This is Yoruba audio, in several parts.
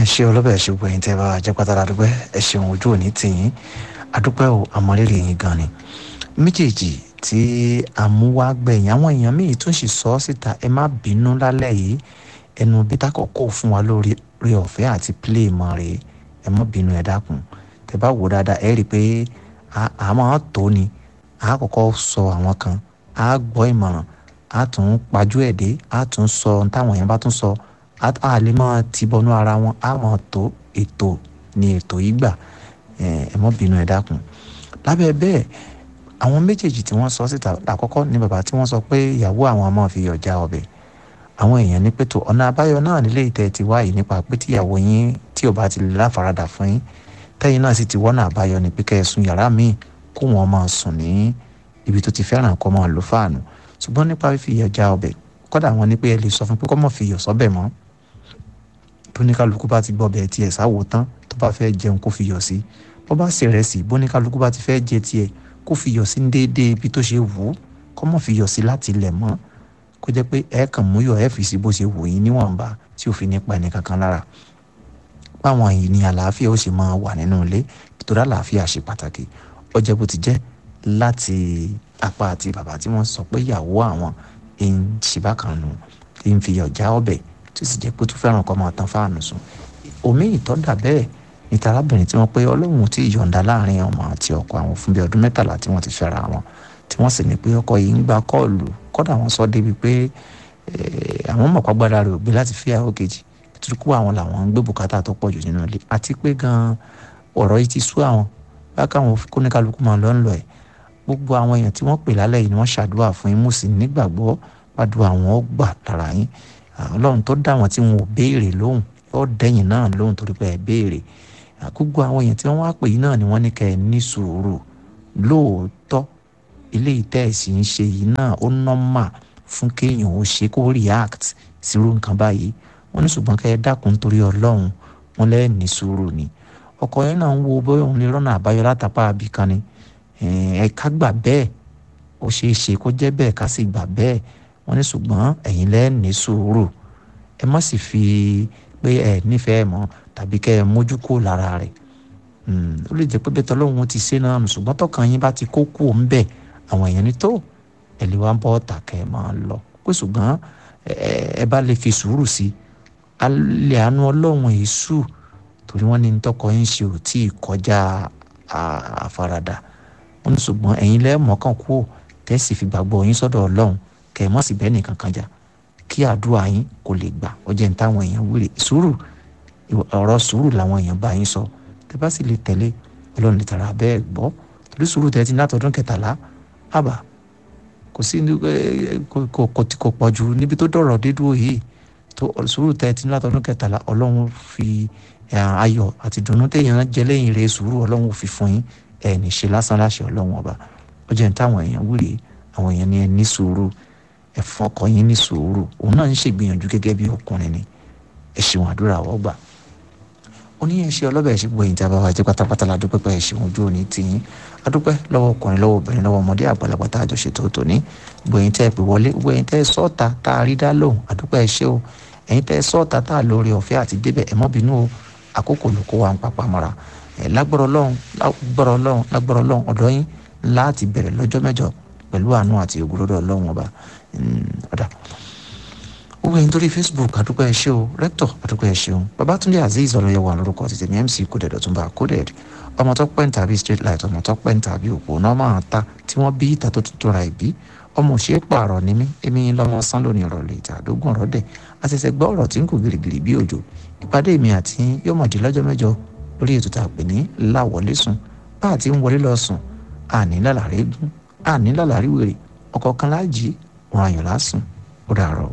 ẹ ṣe ọlọ́bẹ̀ ẹ ṣe gbẹ̀yìn tẹ́ bá jẹ́ pátá ládùúgbẹ́ ẹ ṣeun ojú òní tìyín adúpẹ́ o àmọ́rírì yín gan ni méjèèjì tí àmúwá gbẹ̀yìn àwọn èèyàn míì tún sì sọ ọ́ síta ẹ má bínú lálẹ́ yìí ẹnu bí tákọ̀kọ́ fún wa lórí rí ọ̀fẹ́ àti play mọ́ rè é ẹ má bínú ẹ dákun tẹ́ bá wò dáadáa ẹ rí i pé a máa tó ni a kọ́kọ́ sọ àwọn kan a gbọ́ ìmọ̀ràn a tún pajú ẹ̀ dé a tún sọ ohun táwọn èèyàn bá tún sọ a lè máa ti bọnú ara wọn a máa tó ètò ni ètò yìí gbà ẹ má bínú ẹ dákun lábẹ́ bẹ́ẹ̀ àwọn méjèèjì tí wọ́n sọ síta àkọ́kọ́ ni bàbá tí wọ́n sọ pé ìyàwó àwọn máa fi yọ̀ já ọbẹ̀ àwọn èèyàn ní pẹ̀tọ́ ọ̀nà àbáyọ náà nílé ìtẹ́ ti wáyé nípa pé tíyàwó yín tí ò bá ti lè láfaradà fún yín tẹ́yìn náà sì ti wọ́nà àbáyọ ní pé kẹ́ẹ̀sùn yàrá míì kó wọn máa sùn ní ibi tó ti fẹ́ràn kó máa lò fáànù ṣùgbọ́n nípa fífi iyọ̀ já ọbẹ̀ kọ́dà wọn ní pé ẹ lè sọ fún pé kó má fi iyọ̀ sọ́bẹ̀ mọ́ bóníkálukú bá ti gbọ́ bẹ̀ tiẹ̀ sáwò tán tó bá fẹ́ jẹun kó fi iyọ̀ sí bó bá sì rẹ̀ sí bóníkálukú bá ti fẹ́ jẹ tiẹ̀ kó fi iyọ̀ sí déédéé ibi tó ṣe wù ú kó má fi iyọ̀ sí láti ilẹ̀ mọ́ kó jẹ́ pé ẹ kàn mú yọ̀ ẹ fi sí bó ṣe wù yín níwọ̀nba tí ò fi ní pa ẹnì kankan lára báwọn yìí ní àlàáfíà ó sì máa wà nínú ilé ìtura àlàáfíà ṣe pàtàkì ó jẹ́ bó ti jẹ́ láti apá àti bàbá tí wọ́n sọ pé ìyàwó àwọn ń ṣe bákan nù ń fi ọ̀já ọbẹ̀ tó sì jẹ́ pé tó fẹ́ràn kọ́ máa tan fáànù sùn omi ìtọ́dà bẹ́ẹ̀ ní tarábìnrin tí wọ́n pé ọlọ́run tí ìyọ̀ǹda láàrin ọmọ àti ọkọ àwọn fún bí ọdún mẹ́tàlá tí wọ́n ti fẹ́ra wọn tí wọ́n sì ní pé ọkọ yìí ń gba kọ́ọ̀lù kọ́dà wọ́n sọ débi pé àwọn mọ̀págbára rẹ̀ ò gbé láti fi àwọn kejì tuntun àwọn làwọn ń gbé bùkátà tó pọ̀ jù nínú ilé àti pé gan ọ̀rọ̀ yìí ti sú àwọn bákan kóníkálukú máa lọ ń lọ ẹ̀ gbogbo àwọn èèyàn tí wọ́n pè lálẹ́ yìí ni wọ́n ṣàdúrà fún yín mú sí nígbàgbọ́ pàdùn àwọn ó gbà lára yín ọlọ́run tó dá wọn tí wọn ò béèrè lóhùn yóò dẹ́yìn náà lóhùn torí pé ẹ béèrè gbogbo àwọn èèyàn tí wọ́n wá pè yín náà ni wọ́n ní kẹ́ ẹ ní sùúrù lóòótọ́ ilé ìtẹ́ẹ̀sì ń ṣe yìí náà ó nọ́mà fún kéèyàn ó ṣe kó react sírú nǹkan báyìí wọ́n ní ṣùgbọ́n kẹ́ ẹ dákun torí ọlọ́run wọn lẹ́ẹ̀ ní sùúrù ni ọkọ yẹn náà ń wo bóyá òun lè rọ́nà àbáyọ látàpá àbíkan ni ẹ̀ka gbà bẹ́ẹ̀ ó ṣeé ṣe kó jẹ́ bẹ́ẹ̀ ká sì gbà bẹ́ẹ̀ wọ́n ní ṣùgbọ́n ẹ̀yin lẹ́ẹ̀ ní sùúrù ẹ má sì fi pé ẹ nífẹ̀ẹ́ mọ́ tàbí kẹ́ ẹ mójú kó lára rẹ̀ ó lè jẹ́ pé bẹ́ẹ̀ tọ́lọ́run ti ṣe náà nù ṣùgbọ́n tọkàn yín bá ti kó kú òun bẹ́ẹ̀ àwọn èèyàn ní tó ẹ lè wá bọ́ ọ̀tà kẹ́ ẹ máa lọ pé ṣùgbọ́n ẹ bá lè fi sùúrù sí alẹ́ àánú ọlọ́run èṣù torí wọ́n ní tọkọ yín ṣe ò tí ì kọjá àfaradà wọ́n ní ṣùgbọ́n ẹ̀yin lẹ́ẹ̀mọ́kàn kú tẹ́sí fi gbàgbọ́ yín sọ́dọ̀ ọlọ́run kẹ́ ẹ mọ̀ sí bẹ́ẹ̀ nìkan kan jà kí àdúrà yín kò lè gbà ó jẹ́ ní táwọn èèyàn wúre sùúrù ọ̀rọ̀ sùúrù làwọn èèyàn bá yín sọ tẹ́ bá sì lè tẹ̀lé ọlọ́run lè tara bẹ́ẹ̀ gbọ́ torí sùúrù tẹ́ ti látọdún kẹtàlá àbá kò sí kò pọ̀ jù níbi tó dọ̀rọ̀ dédúró yìí tó sùúrù tẹ́ ti látọdún kẹtàlá ọlọ́run fi ayọ̀ àti dùnnú téèyàn jẹ lẹ́yìn rẹ̀ sùúrù ọlọ́run fi fún yín ẹ̀ ní ṣe lásán láṣẹ ọlọ́run ọba ó jẹ́ ní táwọn èèyàn wúre àwọn èèyàn ní ẹ ní sùúrù ẹ fún ọkọ yín ní sùúrù òun náà ń ṣègbìyànjú gẹ́gẹ́ bí ọkùnrin ni ẹ ṣeun àdúrà wọ́n gbà ó ní ẹṣẹ ọlọ́bẹ̀ ẹṣẹ gbòyìn tí a bá wá jẹ́ pátápátá la dúpẹ́ pé ẹṣẹ ojú òní tìyín adúpẹ́ lọ́wọ́ ọkùnrin lọ́wọ́ obìnrin lọ́wọ́ ọmọdé àgbàlagbà tá a jọ ṣètò tòní gbòyìn tẹ́ ẹ pè wọlé gbòyìn tẹ́ ẹ sọ́ọ̀ta tá a rí dá lóhùn adúpẹ́ ẹṣẹ o ẹ̀yin tẹ́ ẹ sọ́ọ̀ta tá a lórí ọ̀fẹ́ àti débẹ̀ ẹ mọ́ bínú o àkókò ló kó wa ń papà mọ́ra ẹ lágbọ́rọ̀ lọ́hùn lágbọ́rọ̀ lọ́hùn lágbọ́rọ̀ lọ́hùn ọ̀dọ́ yín láti bẹ̀rẹ̀ lọ́jọ́ mẹ́jọ pẹ̀lú àánú àti ògbólódò ọlọ́run ọba ọ̀dà owó ẹni torí facebook àdúgbò ẹ ṣé o rector àdúgbò ẹ ṣeun babatunde azeez ọlọyẹwò àlórúkọ tètè mi mc kódẹdọ tún bá coded ọmọ tó pẹ́ ń tàbí straight light ọmọ tó pẹ́ ń tàbí òpó náà máa ta tí wọ́n bí ìta tó tuntun ra ìbí ọmọ òṣèré pààrọ̀ ní mí èmi lọ́mọ sán lónìí ìrọ̀lẹ́ ìta àdógún ọ̀rọ̀ dẹ̀ àṣẹṣẹ gbọ́ ọ̀rọ̀ tí ń kò gìrìgìrì bí òjò ìpàdé mi àti yóò mọ̀ di lọ́jọ́ mẹ́jọ lórí ètò tá a pè ní láwọlé sùn bá àti ń wọlé lọ sùn àní lálàrí gún àní lálàrí wèrè ọ̀kọ̀ọ̀kan láàjì òun àyàn lásùn ó dàrọ̀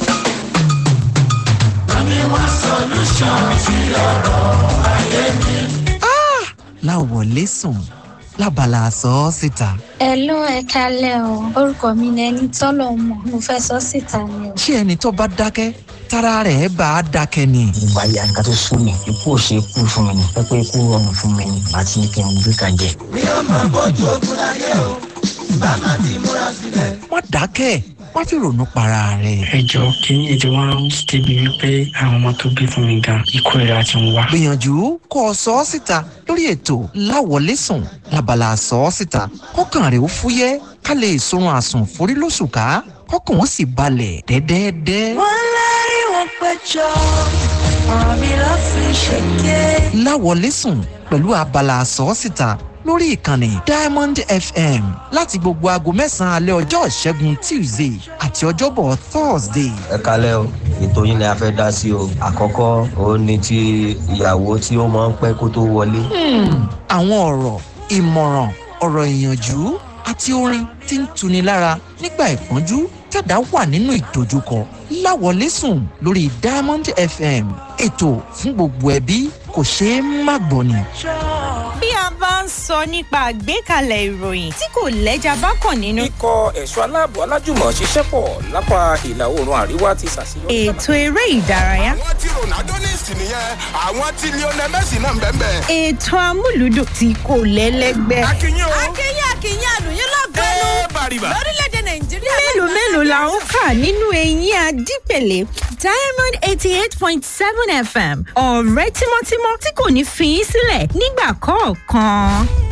mi wá solution sí ọ̀rọ̀ ayé mi. láwọlé sùn lábala sọ ọ́ síta. ẹ ló ẹ kalẹ o orúkọ mi ni ẹni tọ́lọ̀ mọ̀ mo fẹ́ sọ síta ni o. ṣé ẹni tó bá dákẹ́ tára rẹ̀ bá a dákẹ́ ni. ìgbà ya nǹkan tó sún mi ikú ò ṣe kú fún mi ni pẹ́pẹ́ ikú rọrùn fún mi ni àti ní kí n gbé kan jẹ. mi ò mọ bójú ogun láyé o bá má ti múra sílẹ̀. má dákẹ́ má fi ronú para rẹ̀. ẹjọ kìíní ètò wọn ń débi wípé àwọn ọmọ tó bí fún mi gan ikú ìra ti ń wá. gbìyànjú kó o sọ ọ́ síta lórí ètò láwọlẹ́sùn labala sọ ọ́ síta kọ́kàn rẹ̀ ó fúyẹ́ ká lè sorun àsùn forí lóṣù ká kọ́kàn ó sì balẹ̀ dẹ́dẹ́dẹ́. wọ́n lárí wọn péjọ ọ̀rọ̀ mi ló fi ṣèké. láwọlẹ́sùn pẹ̀lú abala sọ ọ́ síta lórí ìkànnì diamond fm láti gbogbo aago mẹ́sàn-án alẹ́ ọjọ́ ìṣẹ́gun tuesday àti ọjọ́bọ̀ thursday. ẹ kalẹ́ o ètò yín ni a fẹ́ dá sí o àkọ́kọ́ òun ni ti ìyàwó tí ó máa ń pẹ́ kó tó wọlé. àwọn ọ̀rọ̀ ìmọ̀ràn ọ̀rọ̀ ìyànjú àti orin tí ń tuni lára nígbà ìpọ́njú tẹ̀dá wà nínú ìdojúkọ láwọlẹ́sùn lórí diamond fm ètò fún gbogbo ẹbí kò ṣeé má gbọ́ ni. bí a bá ń sọ nípa àgbékalẹ̀ ìròyìn tí kò lẹ́jà bá kàn nínú. ikọ̀ ẹ̀ṣọ́ aláàbò alájùmọ̀ ṣiṣẹ́ pọ̀ lápá ìlà oòrùn àríwá ti ṣàṣeyọrí. ètò eré ìdárayá. àwọn tí ronaldo ní ìsìn nìyẹn àwọn tí lionel messi náà ń bẹ́ẹ̀ bẹ́ẹ̀. ètò amúlùdùn tí kò lẹ́lẹ́gbẹ́. akínyìn o. akínyìn akínyìn àlùyìn lọ́gọ́nù ẹ bàrìbà. lórílẹ̀‐èdè nàìjíríà. mélòó mélòó la ń kà nínú eyín adípèlé diamond eighty eight point seven fm ọ̀rẹ́ tímọ́tímọ́ tí kò ní fi í sílẹ̀ nígbà kọ̀ọ̀kan.